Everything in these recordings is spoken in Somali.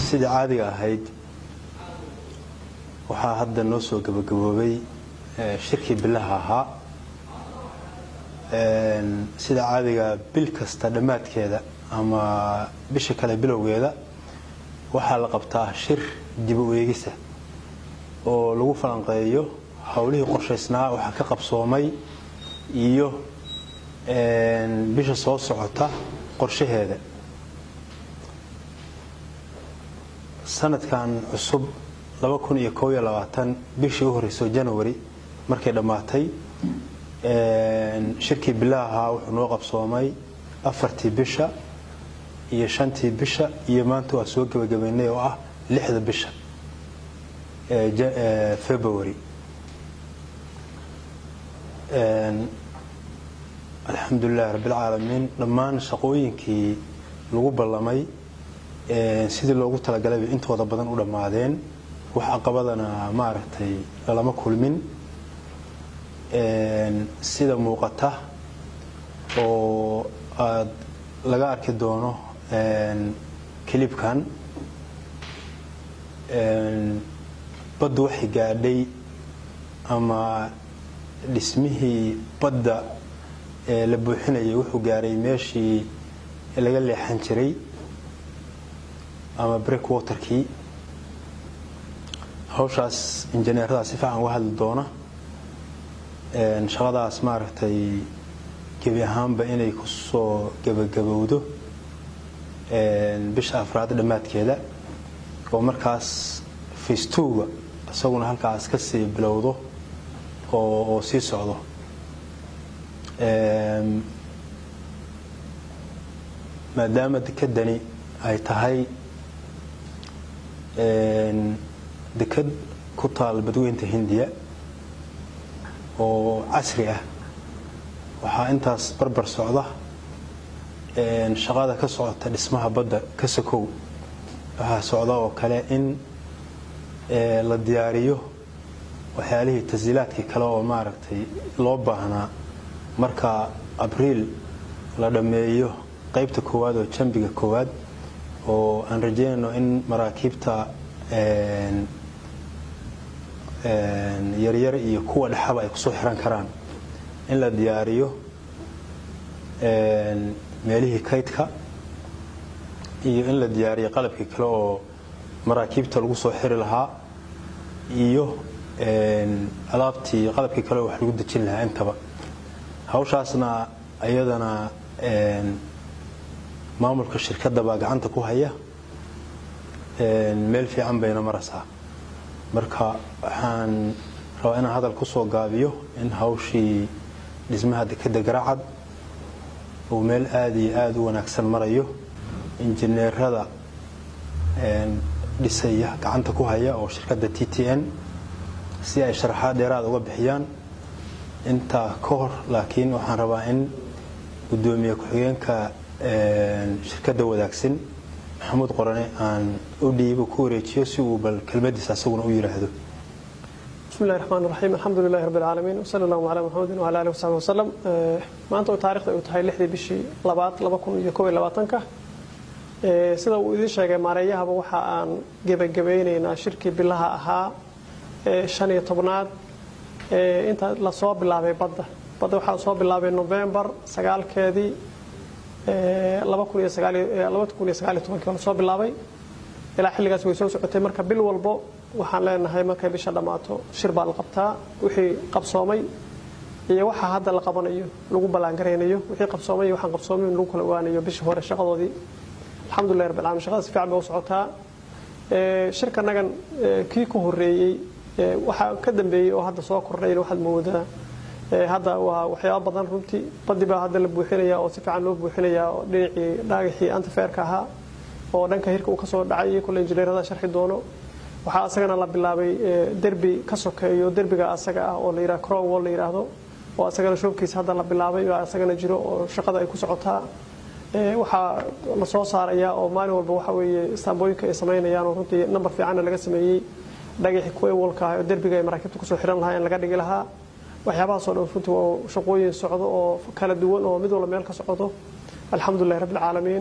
sidii caadiga ahayd waxaa hadda noo soo gabagaboobay shirkii bilaha ahaa sida caadiga bil kasta dhammaadkeeda ama bisha kale bilowgeeda waxaa la qabtaa shir dib u eegisa oo lagu falanqeeyo howlihii qorshaysnaa waxaa ka qabsoomay iyo bisha soo socota qorshaheeda sanadkan cusub bishii u horeyso janawari markay dhammaatay shirkii bilaha wuxuu noo qabsoomay afartii bisha iyo shantii bisha iyo maanta waa soo gebagabeynay oo ah lixda bisha february alxamdulilahi rabbilcaalamiin dhammaan shaqooyinkii lagu ballamay sidii loogu talagalayba intooda badan u dhammaadeen wax caqabadana maaragtay lalama kulmin sida muuqata oo aada laga arki doono kilibkan baddu waxay gaadhay ama dhismihii badda la buuxinayay wuxuu gaaray meeshii laga leexan jiray ama break waterkii hawshaas injineeradaas si fiican uga hadli doona shaqadaas maaragtay gebi ahaanba inay ku soo gebagabowdo bisha afraad dhammaadkeeda oo markaas facetuga isaguna halkaas ka sii bilowdo oo sii socdo maadaama dekedani ay tahay deked ku taal badweynta hindiya oo casri ah waxaa intaas barbar socda shaqada ka socota dhismaha badda ka sokow waxaa socda oo kale in la diyaariyo waxyaalihii tashiilaadkii kale oo maaragtay loo baahnaa marka abriil la dhammeeyo qaybta koowaad oo jambiga koowaad oo aan rajeynayno in maraakiibta yaryar iyo kuwa dhexaba ay kusoo xiran karaan in la diyaariyo meelihii kaydka iyo in la diyaariyo qalabkii kale oo maraakiibta lagu soo xiri lahaa iyo alaabtii qalabkii kale oo wax lagu dejin lahaa intaba hawshaasna iyadana maamulka shirkadda baa gacanta ku haya meel fiican bayna maraysaa marka waxaan rabaa inaan hadal ku soo gaabiyo in hawshii dhismaha dekedda garaacad uu meel aada iyo aada u wanaagsan marayo injineerada dhisaya gacanta ku haya oo shirkadda t t n si ay sharaxaad dheeraada uga bixiyaan intaa ka hor laakiin waxaan rabaa in guddoomiye ku-xigeenka shirkadda wadaagsan maxamuud qorane aan u dhiibo ku wareejiyo si uu bal kelmadiisa asaguna u yidhaahdo bismi llahi raxmaan raxiim alxamdu lilahi rabbi alcaalamiin wasala allahu calaa maxamedin wala alihi wasaxbi wasalam maanta oo taarikhda ay tahay lixdii bishii labaad laba kun iyo kow iyo labaatanka sida uu idiin sheegay maareeyahaba waxa aan gebagabeynaynaa shirkii bilaha ahaa shan iyo tobnaad inta lasoo bilaabay badda badda waxaa soo bilaabay novembar sagaalkeedii lasoo bilaabay ilaa xilligaas way soo socotay marka bil walbo waxaan leenahay markay bisha dhammaato shir baa la qabtaa wixii qabsoomay iyo waxa hadda la qabanayo lagu ballaangaraynayo wixii qabsoomay iyo waxaan qabsoomayn lagu kala ogaanayo bishii hore shaqadoodii alxamdulilah rabbil alamin shaqada si fiican bay u socotaa shirkanagan kii ku horeeyey waxaa ka dambeeyey oo hadda soo kordhayna waxaad moodaa hadda waa waxyaaba badan runtii baddi baa hadda la buuxinaya oo si fiican loo buuxinaya oo dhinacii dhaagaxii antifeerka ahaa oo dhanka hirka uu ka soo dhacay kule injineerada sharxi doono waxaa asagana la bilaabay derbi ka sokeeyo derbiga asaga ah oo la yidhaha crowwall la yidhaahdo oo asagana shoobkiisa hadda la bilaabay baa asagana jiro oo shaqada ay ku socotaa waxaa la soo saaraya oo maalin walba waxa weeye istaambooyinka ay samaynayaan oo runtii nambar fiicanna laga sameeyey dhagaxii kuwewalka ah oo derbiga ay maraakiibta kusoo xiran lahaa in laga dhigi lahaa waxyaabahaasoo dhan runtii waa shaqooyin socdo oo kala duwan oo mid walba meel ka socdo alxamdulilahi rabbi alcaalamiin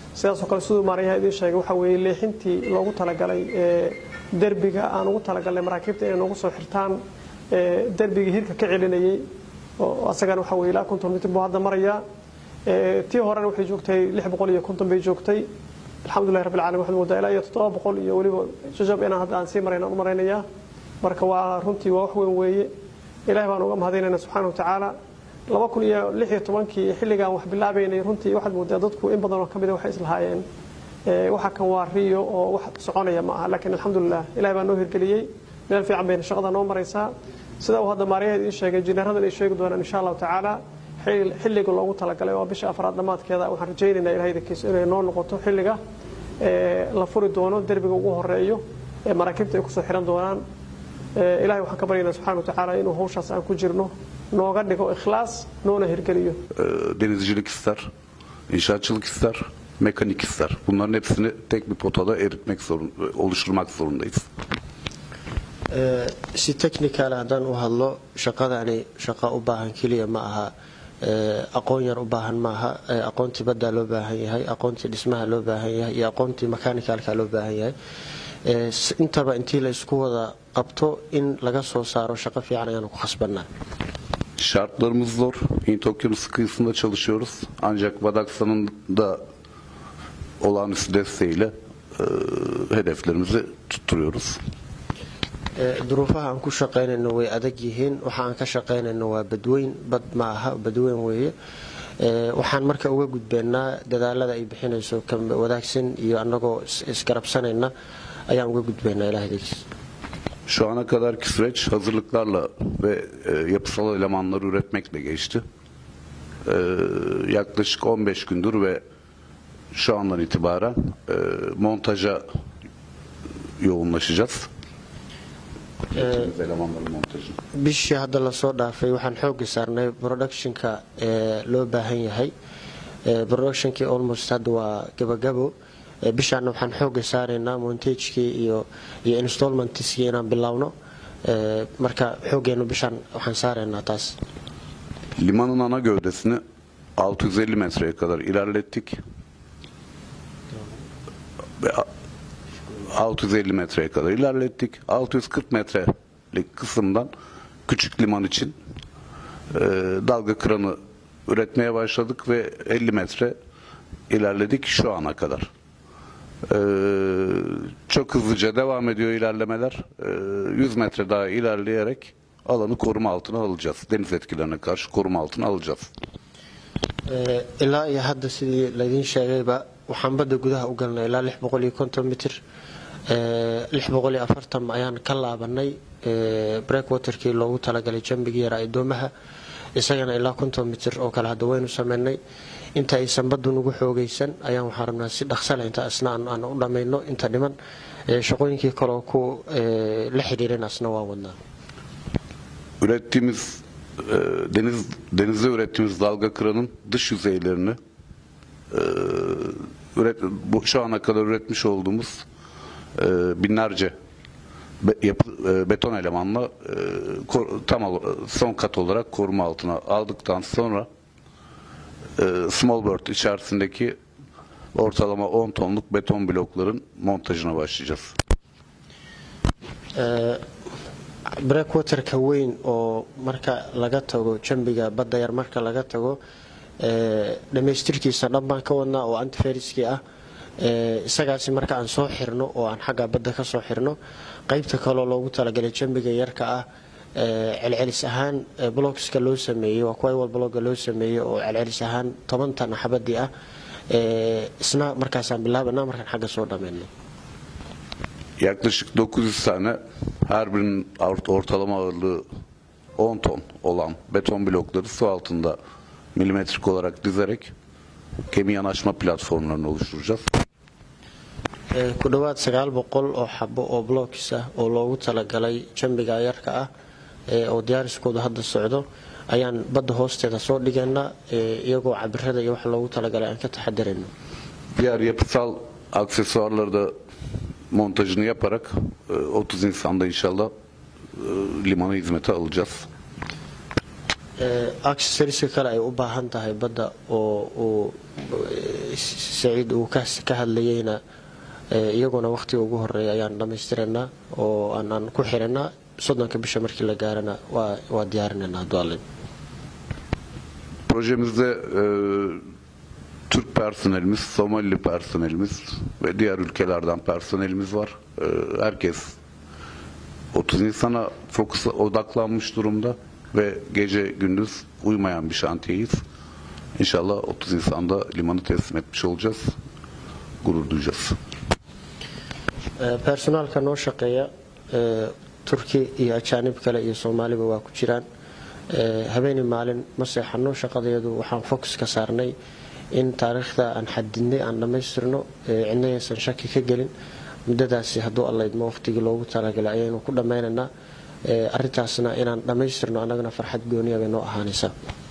sidaasoo kale siduu maarayaha idiin sheegay waxa weeye leexintii loogu talagalay derbiga aan ugu talagalnay maraakiibta inay noogu soo xirtaan derbigii hirka ka celinayay oo asagana waxa weye ilaa konton mitir buu hadda marayaa tii horena waxay joogtay lix boqol iyo konton bay joogtay alxamdulillahi rabbil caalamiin waxaad moodaa ilaa iyo toddoba boqol iyo weliba jajab inaan hadda aan sii marayn aan u maraynayaa marka waa runtii waa wax weyn weeye ilahay baan uga mahadinayna subxaana wa tacaala laba kun iyo lix iyo tobankii xilligaan wax bilaabaynay runtii waxaad moodaa dadku in badan oo ka mida waxay islahaayeen waxa kan waa riyo oo wax soconaya ma aha laakiin alxamdulilah ilahay baa noo hirgeliyey meel fiican bayna shaqada noo maraysaa sida uu hadda maaryaha idiin sheegay jineeradan ay sheegi doonaan insha allahu tacaala xilliga loogu talagalay waa bisha afraad dhammaadkeeda waxaan rajaynaynaa ilahay idinkiisa inay noo noqoto xilliga la furi doono derbiga ugu horeeyo ee maraakiibta ay kusoo xiran doonaan ilahay waxaan ka baryaynaa subxana wa tacaala inuu hawshaas aan ku jirno nooga dhigo ikhlaas noona hirgeliyo denizcilik ister, inşaatçılık ister, mekanik ister. Bunların hepsini tek bir potada eritmek zorun, oluşturmak zorundayız. si technical haddaan u hadlo shaqadani shaqo u baahan keliya ma aha aqoon yar u baahan maaha aqoontii baddaa loo baahan yahay aqoontii dhismaha loo baahan yahay iyo aqoontii mechanicalka loo baahan yahay intaba intii la isku wada qabto in laga soo saaro shaqo fiican ayaanu ku khasbanaa Şartlarımız zor. Hint Okyanusu kıyısında çalışıyoruz. Ancak Badaksan'ın da olağanüstü desteğiyle e, hedeflerimizi tutturuyoruz. duruufaha aan ku shaqaynayno way adag yihiin waxa aan ka shaqaynayno waa badweyn bad ma aha badweyn weeye waxaan marka uga gudbeennaa dadaalada ay bixinayso wadaagsan iyo annagoo isgarabsanayna ayaan uga gudbeynaa ilaahdegiis Şu ana kadarki süreç hazırlıklarla ve e, yapısal elemanları üretmekle geçti. E, yaklaşık 15 gündür ve şu andan itibaren e, montaja yoğunlaşacağız. elemanların montajı. bishii hadda lasoo dhaafay waxaan xooga saarnay productionka ee loo baahan yahay productionkii almost hadda waa gabagabo bishaana waxaan xooga saaraynaa montagekii iyo iyo installmentskii inaan bilowno marka xoogeenu bishaan waxaan saaraynaa taas Limanın ana gövdesini 650 metreye kadar ilerlettik. Ve a- 650 metreye kadar ilerlettik. 640 metrelik kısımdan küçük liman için e, dalga kranı üretmeye başladık ve 50 metre ilerledik şu ana kadar. E, çok hızlıca devam ediyor ilerlemeler. E, 100 metre daha ilerleyerek alanı koruma altına alacağız. Deniz etkilerine karşı koruma altına alacağız. Ee, ilaa iyo hadda sidii laydiin sheegayba waxaan badda gudaha u galnay ilaa lix boqol iyo konton mitir Ee, lix boqol iyo afartan ayaan ka laabanay ee, breakwaterkii loogu talagalay jambigii yara addoomaha isagana ilaa konton mitir oo kale hadda waynu sameynay inta aysan baddu nugu xoogaysan ayaan waxaan rabnaa si dhaqsale inta asna aan aan u dhammayno inta dhiman Ee, shaqooyinkii kaleoo ku ee, la xidhiirin asna waan wadnaa ürettiğimiz e, deniz denizde ürettiğimiz dalga kıranın dış yüzeylerini e, üret, bu, şu ana kadar üretmiş olduğumuz e, binlerce be, yapı, e, beton elemanla e, kor, tam ol- son kat olarak koruma altına aldıktan sonra e, small bird içerisindeki ortalama 10 tonluk beton blokların montajına başlayacağız. Ee, breakwaterka weyn oo marka laga tago jambiga badda yar marka laga tago ee, dhammaystirkiisa dhan baan ka wadnaa oo antiferiskii ah Ee, isagaasi marka aan soo xirno oo aan xagga badda ka soo xirno qaybta kaloo loogu talagalay jambiga yarka ah ee, celcelis ahaan ee, blokska loo sameeyey waa kuwa blogga loo sameeyey oo celcelis ahaan toban tan xabadii ah Ee, isna markaasaan bilaabanaa markaan xagga soo dhammayno Yaklaşık 900 tane her birinin ort- ortalama ağırlığı 10 ton olan beton blokları su altında milimetrik olarak dizerek gemi yanaşma platformlarını oluşturacağız. Ee, ku dhowaad sagaal boqol oo xabo oo blokis ah oo loogu talagalay jambiga yarka ah ee, oo diyaariskooda hadda socdo ayaan badda hoosteeda soo dhigaynaa ee, iyagoo cabirada iyo wax loogu talagalay aan ka taxadirayno Diğer yapısal aksesuarları da montajını yaparak e, 30 insanda inşallah e, limanı hizmete alacağız. accessoriska kale ay u baahan tahay badda oo uu saciid uu ka hadlayeyna iyaguna wakhtiga ugu horeeya ayaan dhammaystiraynaa oo aanaan ku xiranaa soddonka bisha markii la gaarana waa diyaarinaynaa hadduu Projemizde e, Türk personelimiz, Somalili personelimiz ve diğer ülkelerden personelimiz var. E, herkes 30 Nisan'a fokus odaklanmış durumda ve gece gündüz uyumayan bir şantiyeyiz. İnşallah 30 Nisan'da limanı teslim etmiş olacağız. Gurur duyacağız. personaalka noo shaqeeya turki iyo ajaanib kale iyo soomaaliba waa ku jiraan habeenii maalin ma seexano shaqadeedu waxaan focus ka saarnay in taariikhda aan xadidnay aan dhammaystirno cidna aysan shaki ka gelin muddadaasi hadduu allaydmo waqtigii loogu talagalay ayaynu ku dhammaynaynaa arrintaasna inaan dhammaystirno annagana farxad gooniya bay noo ahaanaysaa